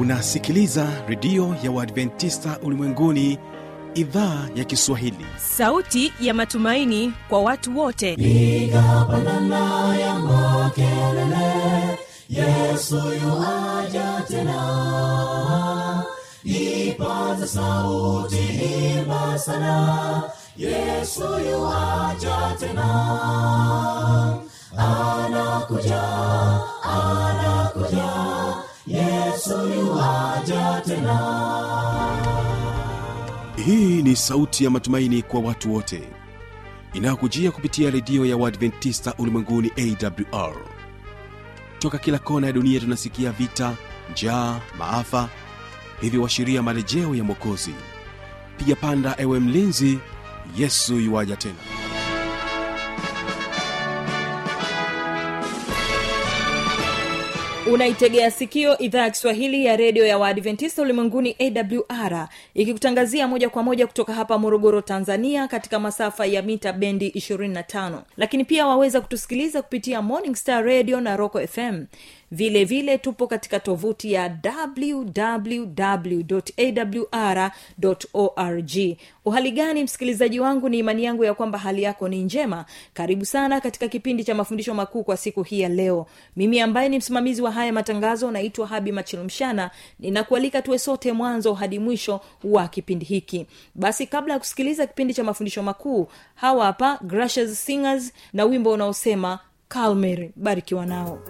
unasikiliza redio ya uadventista ulimwenguni idhaa ya kiswahili sauti ya matumaini kwa watu wote piga pandana ya makelele yesu yuaja tena ipaza sauti himba sana yesu yuaja tena anakuja anakuja yesu yuaja tena hii ni sauti ya matumaini kwa watu wote inayokujia kupitia redio ya uadventista ulimwenguni awr toka kila kona ya dunia tunasikia vita njaa maafa hivyo washiria marejeo ya mwokozi piga panda ewe mlinzi yesu yuwaja tena unaitegea sikio idhaa ya kiswahili ya redio ya waadventista ulimwenguni awr ikikutangazia moja kwa moja kutoka hapa morogoro tanzania katika masafa ya mita bendi 25 lakini pia waweza kutusikiliza kupitia morning star radio na roco fm vile vile tupo katika tovuti ya wwwawr org uhali gani msikilizaji wangu ni imani yangu ya kwamba hali yako ni njema karibu sana katika kipindi cha mafundisho makuu kwa siku hii ya leo mimi ambaye ni msimamizi wa haya matangazo naitwa habi machilmshana ninakualika tuwe sote mwanzo hadi mwisho wa kipindi hiki basi kabla ya kusikiliza kipindi cha mafundisho makuu hawa hapa gracious singers na wimbo unaosema calmer barikiwa nao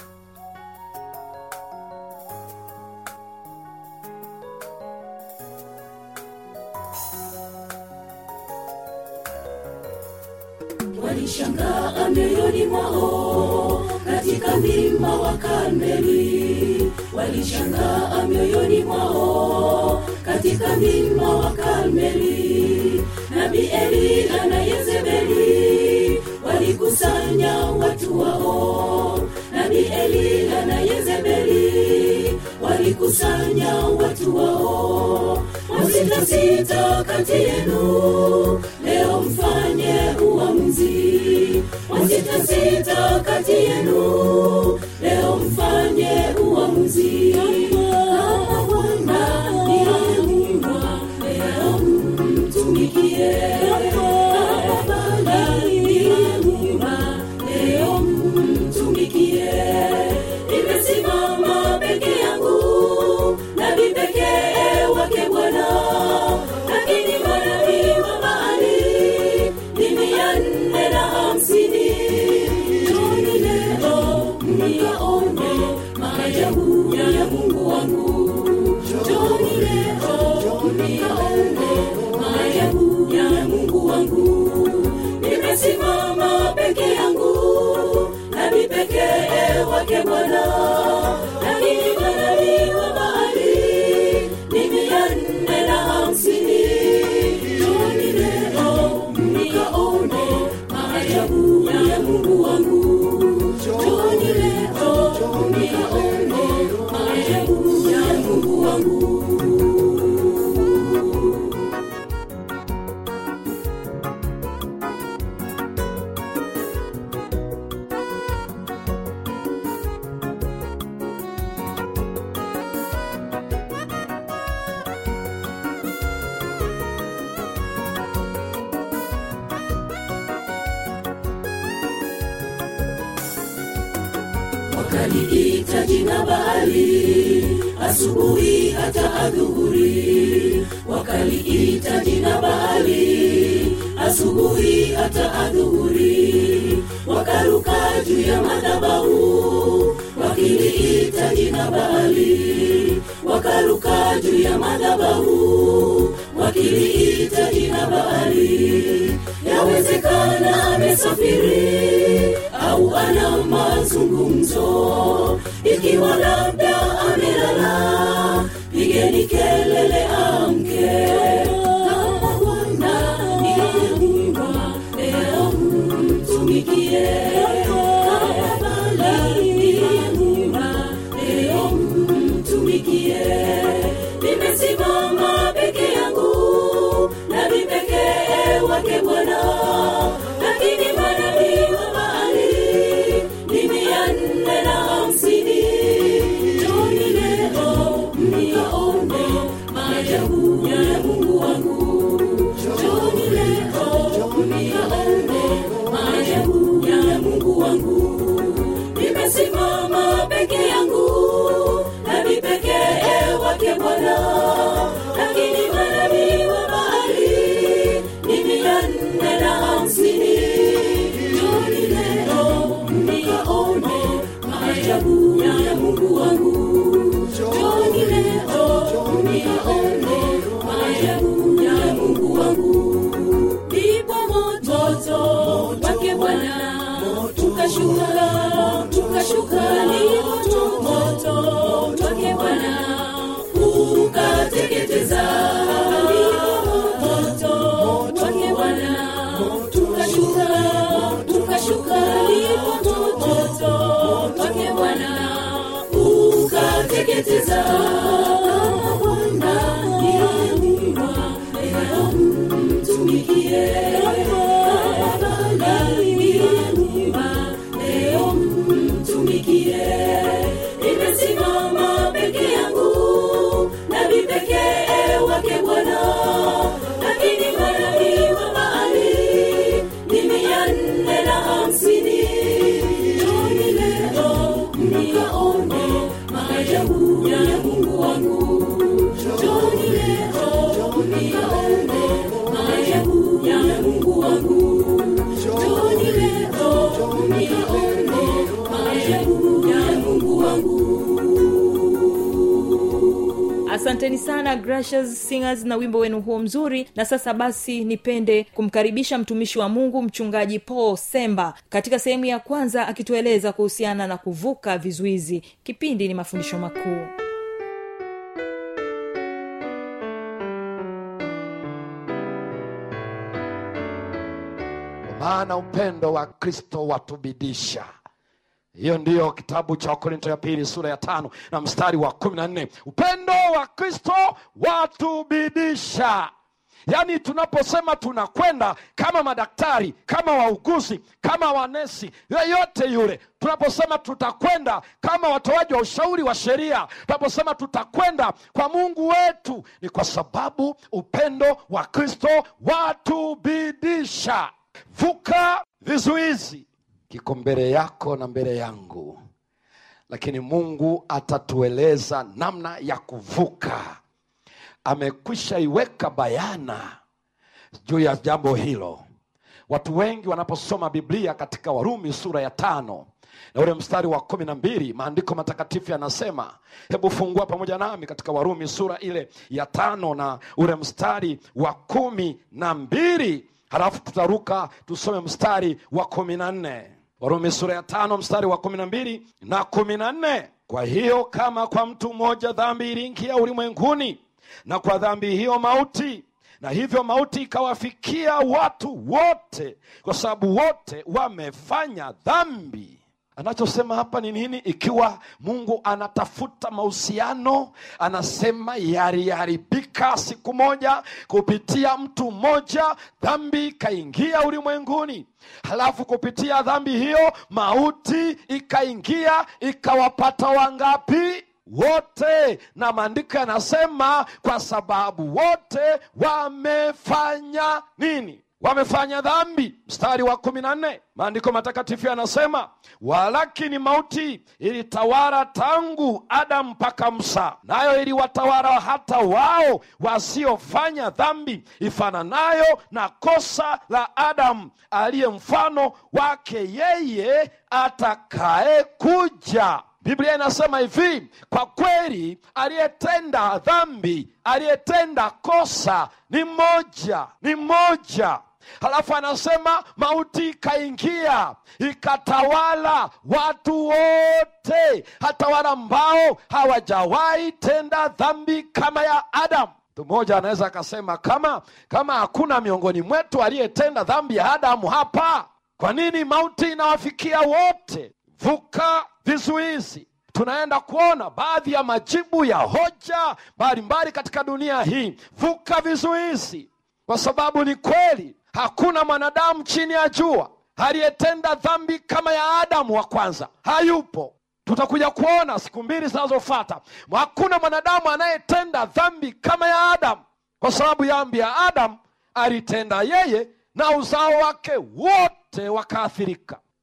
walishangaa mioyoni mwao katika mlima wa Karmeli, walishangaa mioyoni mwao katika mlima wa Karmeli. Nabii Eliya na Yezebeli walikusanya watu wao, nabii Eliya na Yezebeli walikusanya watu wao, wasitasita kati yenu leo mfanye uamuzi wasitasita kati yenu leo mfanye uamuzi kama bwana niyeumwa leo mtumikie kama bwana niyeumwa leo mtumikie nimesimama peke yangu nabii pekee wake bwana lakini manabii wa Baali ni mia nne na hamsini. Njoni leo mkaone maajabu ya Mungu wangu. Njoni leo mkaone maajabu ya Mungu wangu. Nimesimama peke yangu, nabii pekee wake Bwana, lakini manabii wa Baali ni mia nne na hamsini. Njoni leo mkaone maajabu ya Mungu wangu. Njoni leo mkaone maajabu ya Mungu wangu. wakaliita jina Baali asubuhi hata adhuhuri, wakaliita jina Baali asubuhi hata adhuhuri, wakaruka juu ya madhabahu wakiliita jina Baali, wakaruka juu ya madhabahu wakiliita jina Baali. Yawezekana amesafiri au ana mazungumzo, ikiwa labda amelala, pigeni kelele amke. Kama Bwana niyeumwa, leo mtumikie. Kama Baali niyeumwa, leo mtumikie. Nimesimama peke yangu, nabii pekee wake Bwana, lakini manabii wa Baali ni mia nne na hamsini. Njoni leo wangu nimesimama peke yangu nami pekee wake bwana lakini manabii wa bahari ni mia nne na hamsini joni leo mnikaone maajabu ya mungu wangu joni leo mnikaone maajabu ya mungu wangu ndipo moto wake bwana tukashuka tukashuka ni moto moto wake bwana ukateketeza ndipo moto wake bwana tukashuka tukashuka ndipo moto wake bwana ukateketeza kama bwana niliyeumba leo mtumikie leo mtumikie nimesimama peke yangu nami pekee wake bwana lakini manabii wa bahari ni mia nne na hamsini joni leo mnikaone maajabu ya mungu wangu joni leo mnikaone maajabu ya mungu wangu joni leo mnikaone maajabu ya mungu wangu asanteni sana gracious singers na wimbo wenu huo mzuri na sasa basi nipende kumkaribisha mtumishi wa mungu mchungaji paul semba katika sehemu ya kwanza akitueleza kuhusiana na kuvuka vizuizi kipindi ni mafundisho makuu Kwa maana upendo wa kristo watubidisha hiyo ndiyo kitabu cha wakorinto ya pili sura ya tano na mstari wa kumi na nne upendo wa kristo watubidisha yaani tunaposema tunakwenda kama madaktari kama wauguzi kama wanesi yeyote yule tunaposema tutakwenda kama watoaji wa ushauri wa sheria tunaposema tutakwenda kwa mungu wetu ni kwa sababu upendo wa kristo watubidisha vuka vizuizi kiko mbele yako na mbele yangu lakini mungu atatueleza namna ya kuvuka amekwisha iweka bayana juu ya jambo hilo watu wengi wanaposoma biblia katika warumi sura ya tano na ule mstari wa kumi na mbili maandiko matakatifu yanasema hebu fungua pamoja nami katika warumi sura ile ya tano na ule mstari wa kumi na mbili halafu tutaruka tusome mstari wa kumi na nne warumi sura ya tano mstari wa kumi na mbili na kumi na nne kwa hiyo kama kwa mtu mmoja dhambi iliingia ulimwenguni na kwa dhambi hiyo mauti na hivyo mauti ikawafikia watu wote kwa sababu wote wamefanya dhambi anachosema hapa ni nini ikiwa mungu anatafuta mahusiano anasema yaliharibika siku moja kupitia mtu mmoja dhambi ikaingia ulimwenguni halafu kupitia dhambi hiyo mauti ikaingia ikawapata wangapi wote na maandiko yanasema kwa sababu wote wamefanya nini wamefanya dhambi mstari wa kumi na nne maandiko matakatifu yanasema walakini mauti ilitawala tangu adamu mpaka musa nayo iliwatawala hata wao wasiofanya dhambi ifananayo na kosa la adamu aliye mfano wake yeye atakaye kuja biblia inasema hivi kwa kweli aliyetenda dhambi aliyetenda kosa ni mmoja ni mmoja halafu anasema mauti ikaingia ikatawala watu wote hata wale ambao hawajawahi tenda dhambi kama ya adamu mtu mmoja anaweza akasema kama kama hakuna miongoni mwetu aliyetenda dhambi ya adamu hapa kwa nini mauti inawafikia wote vuka vizuizi tunaenda kuona baadhi ya majibu ya hoja mbalimbali katika dunia hii vuka vizuizi kwa sababu ni kweli hakuna mwanadamu chini ya jua aliyetenda dhambi kama ya adamu wa kwanza hayupo tutakuja kuona siku mbili zinazofata hakuna mwanadamu anayetenda dhambi kama ya adamu kwa sababu dhambi ya adamu alitenda yeye na uzao wake wote wakaathirika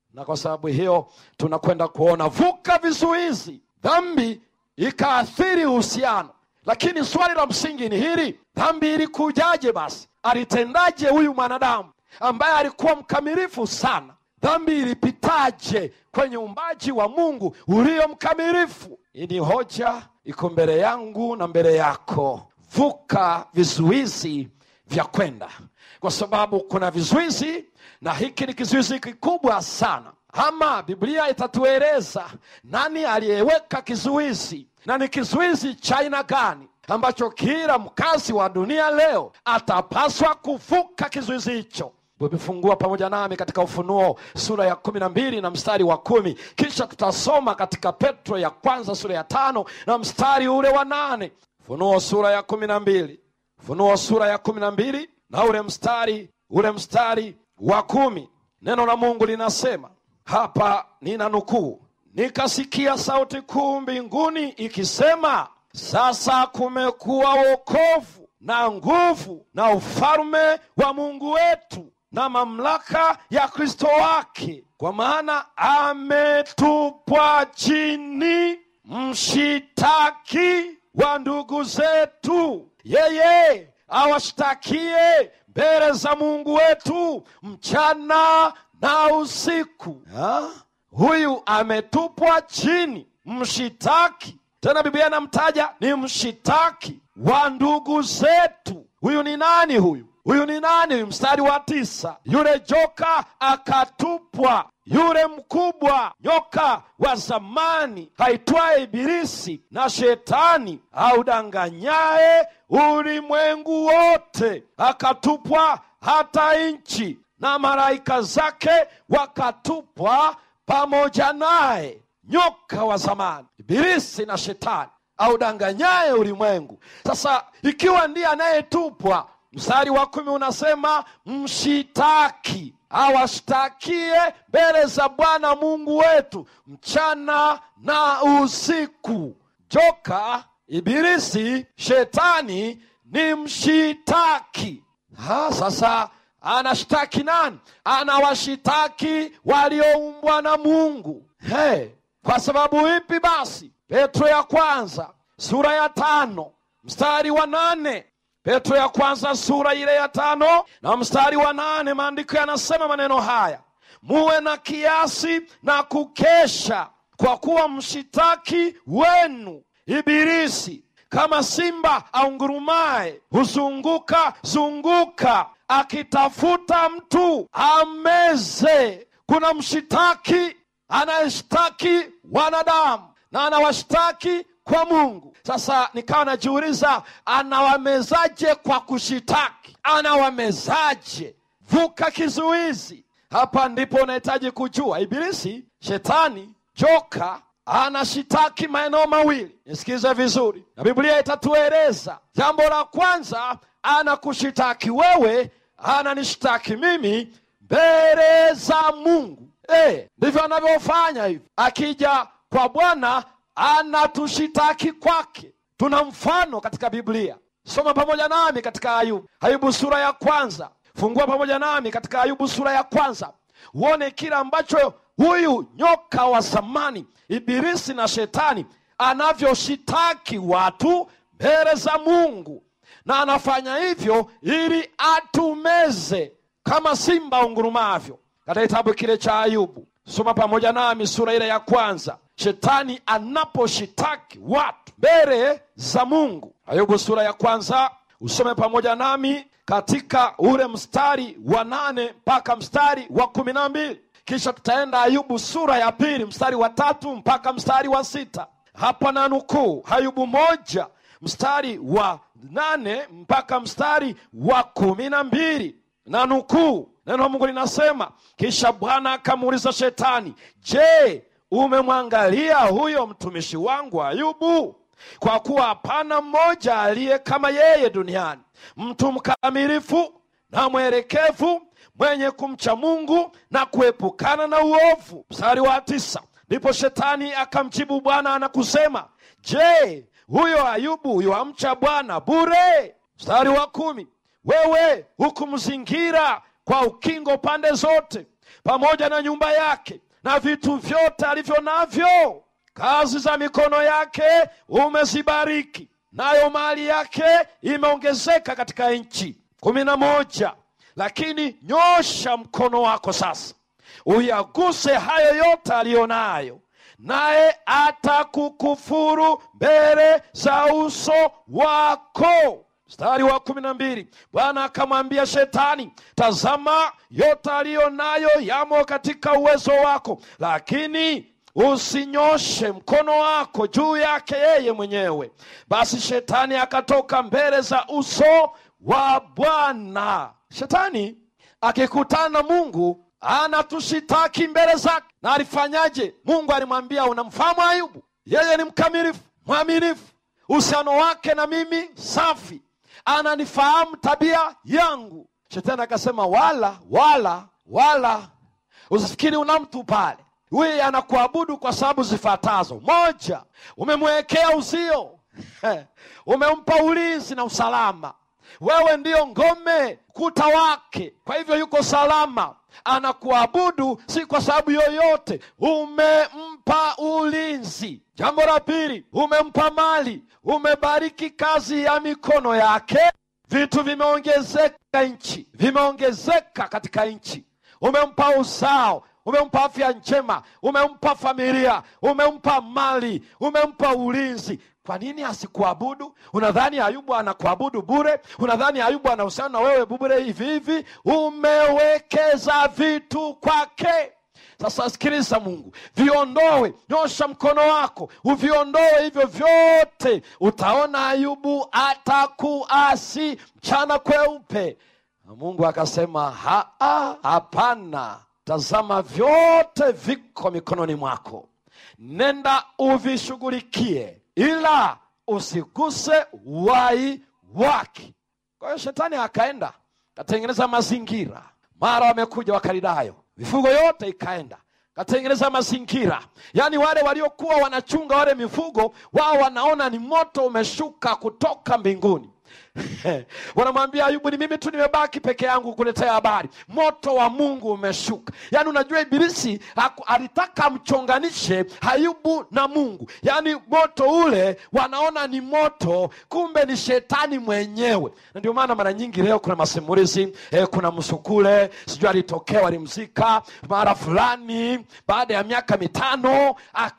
na kwa sababu hiyo tunakwenda kuona vuka vizuizi dhambi ikaathiri uhusiano lakini swali la msingi ni hili dhambi ilikujaje basi alitendaje huyu mwanadamu ambaye alikuwa mkamilifu sana dhambi ilipitaje kwenye umbaji wa mungu ulio mkamilifu hii ni hoja iko mbele yangu na mbele yako vuka vizuizi vya kwenda kwa sababu kuna vizuizi na hiki ni kizuizi kikubwa sana ama biblia itatueleza nani aliyeweka kizuizi na ni kizuizi cha aina gani ambacho kila mkazi wa dunia leo atapaswa kuvuka kizuizi hicho umefungua pamoja nami katika ufunuo sura ya kumi na mbili na mstari wa kumi kisha tutasoma katika petro ya kwanza sura ya tano na mstari ule wa nane ufunuo sura ya kumi na mbili ufunuo sura ya kumi na mbili na ule mstari ule mstari wa kumi neno la mungu linasema hapa nina nukuu nikasikia sauti kuu mbinguni ikisema sasa kumekuwa wokovu na nguvu na ufalme wa mungu wetu na mamlaka ya kristo wake kwa maana ametupwa chini mshitaki wa ndugu zetu yeye awashtakie mbele za mungu wetu mchana na usiku ha? huyu ametupwa chini mshitaki tena biblia inamtaja ni mshitaki wa ndugu zetu huyu ni nani huyu huyu ni nani huyu mstari wa tisa yule joka akatupwa yule mkubwa nyoka wa zamani haitwaye ibilisi na shetani audanganyaye ulimwengu wote akatupwa hata nchi na malaika zake wakatupwa pamoja naye nyoka wa zamani ibilisi na shetani audanganyaye ulimwengu sasa ikiwa ndiye anayetupwa mstari wa kumi unasema mshitaki awashtakie mbele za bwana mungu wetu mchana na usiku joka ibilisi shetani ni mshitaki ha, sasa anashtaki nani anawashitaki walioumbwa na mungu hey, kwa sababu ipi basi petro ya kwanza sura ya tano mstari wa nane petro ya kwanza sura ile ya tano na mstari wa nane maandiko yanasema maneno haya muwe na kiasi na kukesha kwa kuwa mshitaki wenu ibilisi kama simba aungurumaye huzunguka zunguka akitafuta mtu ameze kuna mshitaki anayeshtaki wanadamu na anawashtaki kwa mungu sasa nikawa najiuliza anawamezaje kwa kushitaki anawamezaje vuka kizuizi hapa ndipo unahitaji kujua ibilisi shetani joka anashitaki maeneo mawili nisikize vizuri na biblia itatueleza jambo la kwanza anakushitaki wewe ananishtaki mimi mbele za mungu e, ndivyo anavyofanya hivi akija kwa bwana anatushitaki kwake tuna mfano katika biblia soma pamoja nami katika ayubu ayubu sura ya kwanza fungua pamoja nami katika ayubu sura ya kwanza uone kile ambacho huyu nyoka wa zamani ibilisi na shetani anavyoshitaki watu mbele za mungu na anafanya hivyo ili atumeze kama simba ungurumavyo katika kitabu kile cha ayubu soma pamoja nami sura ile ya kwanza shetani anaposhitaki watu mbele za mungu ayubu sura ya kwanza usome pamoja nami katika ule mstari wa nane mpaka mstari wa kumi na mbili kisha tutaenda ayubu sura ya pili mstari wa tatu mpaka mstari wa sita hapa na nukuu ayubu moja mstari wa nane mpaka mstari wa kumi na mbili na nukuu neno la mungu linasema kisha bwana akamuuliza shetani je umemwangalia huyo mtumishi wangu ayubu kwa kuwa hapana mmoja aliye kama yeye duniani mtu mkamilifu na mwelekevu mwenye kumcha mungu na kuepukana na uovu mstari wa tisa ndipo shetani akamjibu bwana na kusema je huyo ayubu yuamcha bwana bure mstari wa kumi wewe hukumzingira kwa ukingo pande zote pamoja na nyumba yake na vitu vyote alivyo navyo kazi za mikono yake umezibariki nayo mali yake imeongezeka katika nchi kumi na moja lakini nyosha mkono wako sasa uyaguse hayo yote aliyo nayo naye atakukufuru mbele za uso wako mstari wa kumi na mbili bwana akamwambia shetani tazama yote aliyo nayo yamo katika uwezo wako lakini usinyoshe mkono wako juu yake yeye mwenyewe basi shetani akatoka mbele za uso wa bwana shetani akikutana na mungu anatushitaki mbele zake na alifanyaje mungu alimwambia unamfahamu ayubu yeye ni mkamilifu mwaminifu uhusiano wake na mimi safi ananifahamu tabia yangu shetani akasema wala wala wala usifikiri una mtu pale huyu anakuabudu kwa sababu zifuatazo moja umemwekea uzio umempa ulinzi na usalama wewe ndiyo ngome kuta wake kwa hivyo yuko salama anakuabudu si kwa sababu yoyote umempa ulinzi jambo la pili umempa mali umebariki kazi ya mikono yake vitu vimeongezeka nchi vimeongezeka katika nchi umempa uzao umempa afya njema umempa familia umempa mali umempa ulinzi kwa nini asikuabudu unadhani ayubu anakuabudu bure unadhani ayubu anahusiana na wewe bure hivi hivi umewekeza vitu kwake sasa sikiliza mungu viondoe nyosha mkono wako uviondoe hivyo vyote utaona ayubu atakuasi mchana kweupe na mungu akasema "Ha- hapana tazama vyote viko mikononi mwako nenda uvishughulikie ila usiguse wai wake kwa hiyo shetani akaenda katengeneza mazingira mara wamekuja wakaridayo mifugo yote ikaenda katengeneza mazingira yaani wale waliokuwa wanachunga wale mifugo wao wanaona ni moto umeshuka kutoka mbinguni wanamwambia ayubu ni mimi tu nimebaki peke yangu kuletea habari moto wa mungu umeshuka yaani unajua ibilisi haku- alitaka amchonganishe ayubu na mungu yaani moto ule wanaona ni moto kumbe ni shetani mwenyewe na ndio maana mara nyingi leo kuna masimulizi eh, kuna msukule sijui alitokea walimzika mara fulani baada ya miaka mitano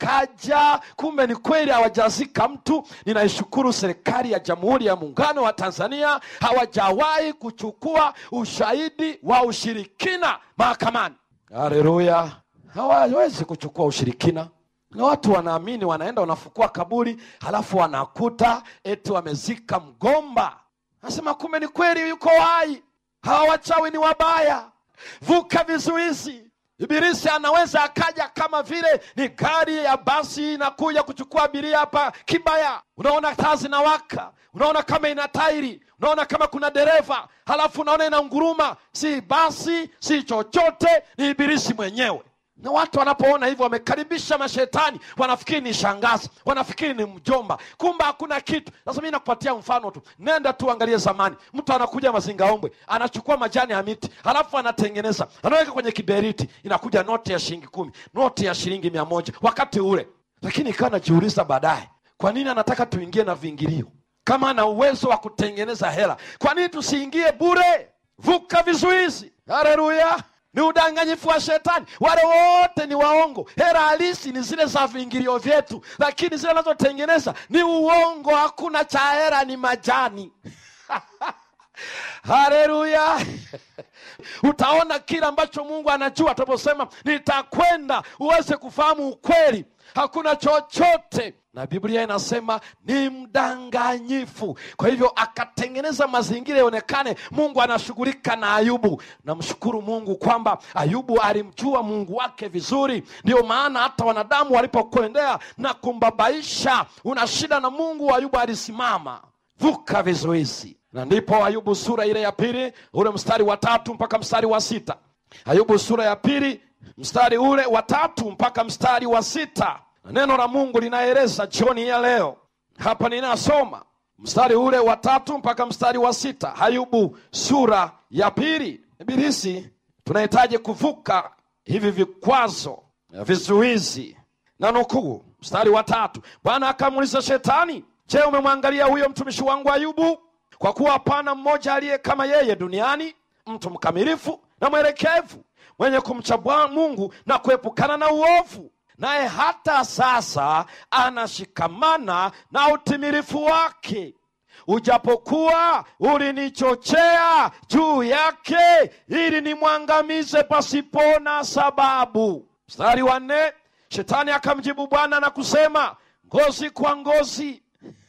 akaja kumbe ni kweli hawajazika mtu ninaishukuru serikali ya jamhuri ya muungano wa tanzania hawajawahi kuchukua ushahidi wa ushirikina mahakamani haleluya hawawezi kuchukua ushirikina na watu wanaamini wanaenda wanafukua kaburi halafu wanakuta eti wamezika mgomba nasema kumbe ni kweli yuko hai hawa wachawi ni wabaya vuka vizuizi ibilisi anaweza akaja kama vile ni gari ya basi inakuja kuchukua abiria hapa kibaya unaona taa zinawaka unaona kama ina tairi unaona kama kuna dereva halafu unaona ina nguruma si basi si chochote ni ibilisi mwenyewe na watu wanapoona hivyo wamekaribisha mashetani wanafikiri ni shangazi wanafikiri ni mjomba kumbe hakuna kitu sasa mi nakupatia mfano tu nenda tu angalie zamani mtu anakuja mazingaombwe anachukua majani ya miti halafu anatengeneza anaweka kwenye kiberiti inakuja noti ya shilingi kumi noti ya shilingi mia moja wakati ule lakini ikawa najiuliza baadaye kwa nini anataka tuingie na viingilio kama ana uwezo wa kutengeneza hela kwa nini tusiingie bure vuka vizuizi haleluya ni udanganyifu wa shetani wale wote ni waongo hera halisi ni zile za viingilio vyetu lakini zile anazotengeneza ni uongo hakuna cha hera ni majani haleluya utaona kile ambacho mungu anajua tunaposema nitakwenda uweze kufahamu ukweli hakuna chochote na biblia inasema ni mdanganyifu kwa hivyo akatengeneza mazingira yaonekane mungu anashughulika na ayubu namshukuru mungu kwamba ayubu alimjua mungu wake vizuri ndio maana hata wanadamu walipokuendea na kumbabaisha una shida na mungu ayubu alisimama vuka vizuizi na ndipo ayubu sura ile ya pili ule mstari wa tatu mpaka mstari wa sita ayubu sura ya pili mstari ule wa tatu mpaka mstari wa sita na neno la mungu linaeleza jioni ya leo hapa ninasoma mstari ule wa tatu mpaka mstari wa sita ayubu sura ya pili ibilisi tunahitaji kuvuka hivi vikwazo vizuizi na nukuu mstari wa tatu bwana akamuuliza shetani je umemwangalia huyo mtumishi wangu ayubu kwa kuwa hapana mmoja aliye kama yeye duniani mtu mkamilifu na mwelekevu mwenye kumcha Bwana mungu na kuepukana na uovu naye hata sasa anashikamana na utimilifu wake ujapokuwa ulinichochea juu yake ili nimwangamize pasipona sababu mstari wa nne shetani akamjibu bwana na kusema ngozi kwa ngozi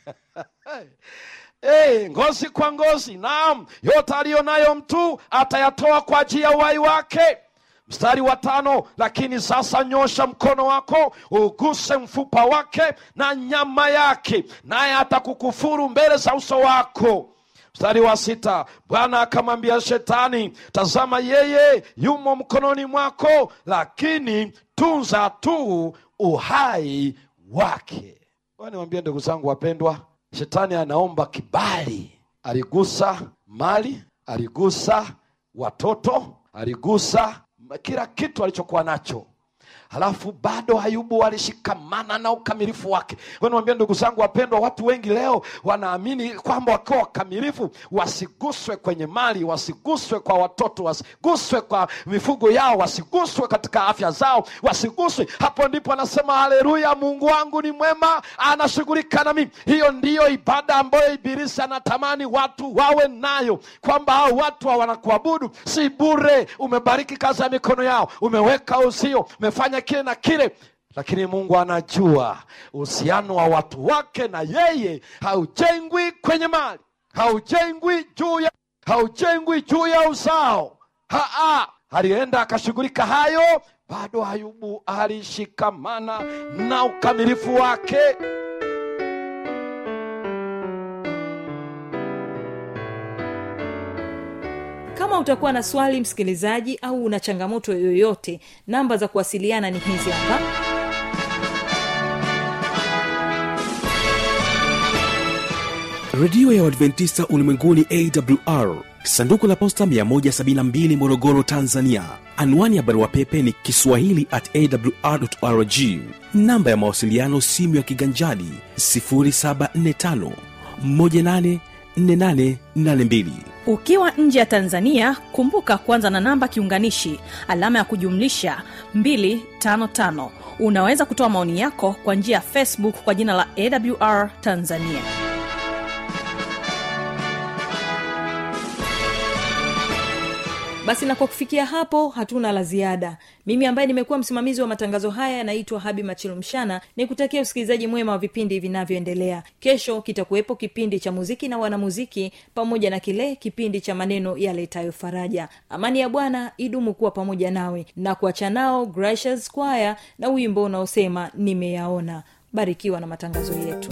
Hey, ngozi kwa ngozi naam yote aliyo nayo mtu atayatoa kwa ajili ya uhai wake mstari wa tano lakini sasa nyosha mkono wako uguse mfupa wake na nyama yake naye atakukufuru mbele za uso wako mstari wa sita bwana akamwambia shetani tazama yeye yumo mkononi mwako lakini tunza tu uhai wake niwambie ndugu zangu wapendwa shetani anaomba kibali aligusa mali aligusa watoto aligusa kila kitu alichokuwa nacho halafu bado ayubu alishikamana na ukamilifu wake niwambia ndugu zangu wapendwa watu wengi leo wanaamini kwamba wakiwa wakamilifu wasiguswe kwenye mali wasiguswe kwa watoto wasiguswe kwa mifugo yao wasiguswe katika afya zao wasiguswe hapo ndipo anasema haleluya mungu wangu ni mwema anashughulika na mimi hiyo ndiyo ibada ambayo ibilisi anatamani watu wawe nayo kwamba hao watu wanakuabudu si bure umebariki kazi ya mikono yao umeweka uzio umefanya kile na kile lakini mungu anajua uhusiano wa watu wake na yeye haujengwi kwenye mali haujengwi juu ya haujengwi juu ya uzao haa alienda akashughulika hayo bado ayubu alishikamana na ukamilifu wake kama utakuwa na swali msikilizaji au una changamoto yoyote namba za kuwasiliana ni hizi hapa redio ya uadventista ulimwenguni awr sanduku la posta 172 morogoro tanzania anwani ya barua pepe ni kiswahili at awrrg namba ya mawasiliano simu ya kiganjadi 745 184882 ukiwa nje ya tanzania kumbuka kuanza na namba kiunganishi alama ya kujumlisha 255 unaweza kutoa maoni yako kwa njia ya facebook kwa jina la awr tanzania basi na kwa kufikia hapo hatuna la ziada mimi ambaye nimekuwa msimamizi wa matangazo haya yanaitwa habi machilumshana ni kutakia usikilizaji mwema wa vipindi vinavyoendelea kesho kitakuwepo kipindi cha muziki na wanamuziki pamoja na kile kipindi cha maneno yaletayo faraja amani ya bwana idumu kuwa pamoja nawe na kuacha nao gracious choir na wimbo unaosema nimeyaona barikiwa na matangazo yetu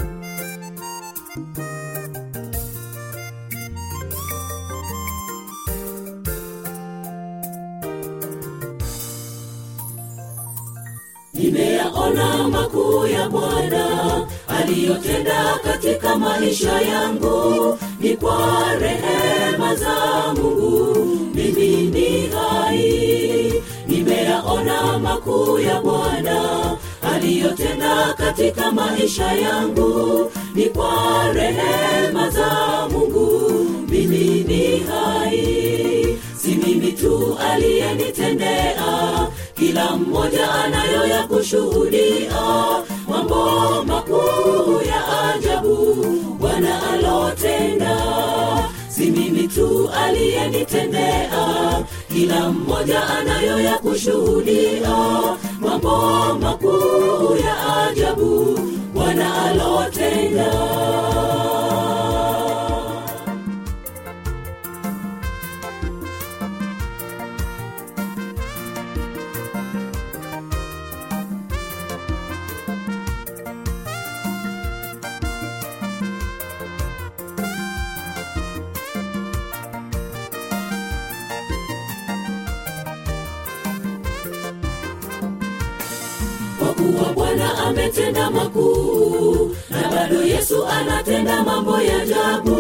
nimeyaona makuu ya bwana aliyotenda katika maisha yangu ni kwa rehema za mungu mimi ni hai nimeyaona makuu ya bwana aliyotenda katika maisha yangu ni kwa rehema za mungu mimi ni hai si mimi tu aliyenitendea kila mmoja anayo ya kushuhudia mambo makuu ya ajabu bwana alotenda si mimi tu aliyenitendea kila mmoja anayo ya kushuhudia mambo makuu ya ajabu bwana alotenda kwa kuwa bwana ametenda makuu na bado yesu anatenda mambo ya ajabu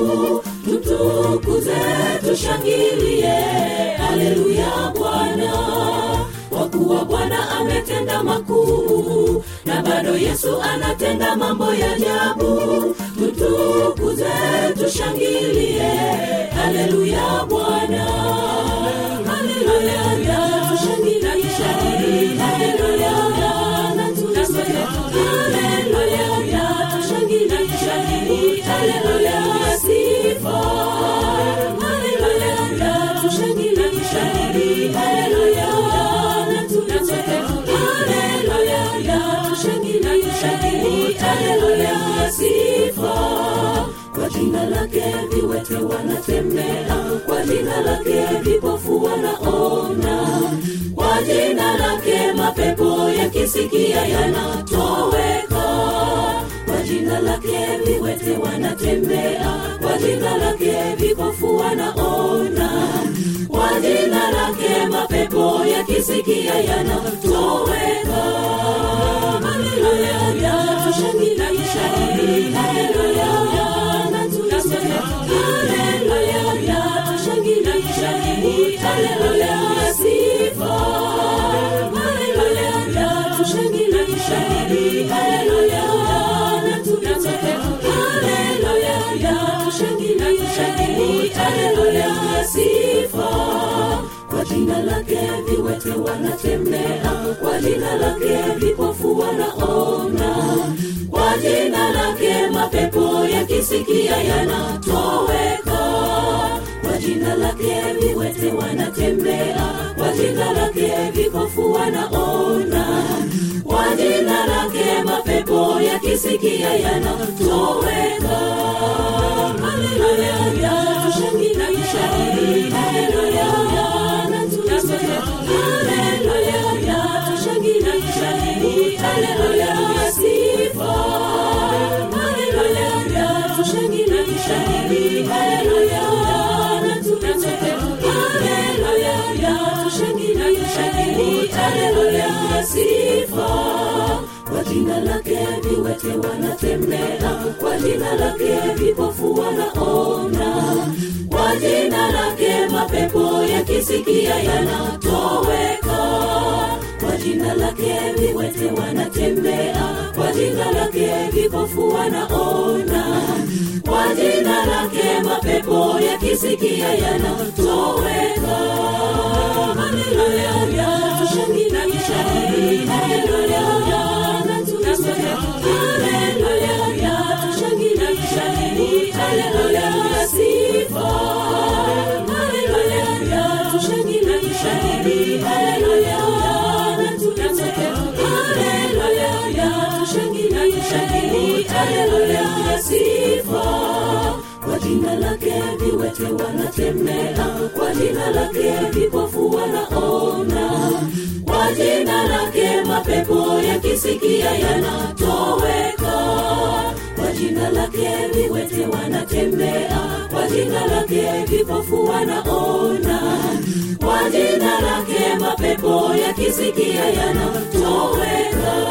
tutukuze tushangilie haleluya bwana kwa kuwa kuwa bwana ametenda makuu na bado yesu anatenda mambo ya ajabu tutukuze tushangilie haleluya bwana haleluya tushangilie haleluya na tuseme haleluya tushangilie haleluya sifa haleluya tushangilie haleluya na tuseme haleluya tushangilie haleluya sifa kwa jina lake viwete wanatembea kwa jina lake vipofu wanaona kwa jina lake mapepo yakisikia yanatoweka kwa jina lake viwete wanatembea kwa jina lake vipofu wanaona kwa jina lake mapepo yakisikia yanatoweka haleluya tushangilie haleluya na tuseme haleluya tushangilie haleluya sifa haleluya tushangilie haleluya na tuseme haleluya tushangilie haleluya sifa kwa jina lake viwete wanatembea kwa jina lake vipofu wanaona kwa jina lake mapepo yakisikia yanatoweka kwa jina lake viwete wanatembea kwa jina lake vipofu wanaona kwa jina lake mapepo yakisikia yanatoweka haleluya tushangilie haleluya na tuseme haleluya tushangilie haleluya sifa haleluya tushangilie haleluya na tuseme haleluya tushangilie haleluya sifa kwa jina lake viwete wanatembea kwa jina lake vipofu wanaona kwa jina lake mapepo yakisikia yanatoweka kwa jina lake viwete wanatembea kwa jina lake vipofu wanaona kwa jina lake mapepo yakisikia yanatoweka haleluya tushangilie haleluya na tuseme haleluya tushangilie haleluya sifa haleluya tushangilie haleluya na tuseme haleluya tushangilie haleluya sifa kwa jina lake viwete wanatembea kwa jina lake vipofu wanaona kwa jina lake mapepo yakisikia yanatoweka kwa jina lake viwete wanatembea kwa jina lake vipofu wanaona kwa jina lake mapepo yakisikia yanatoweka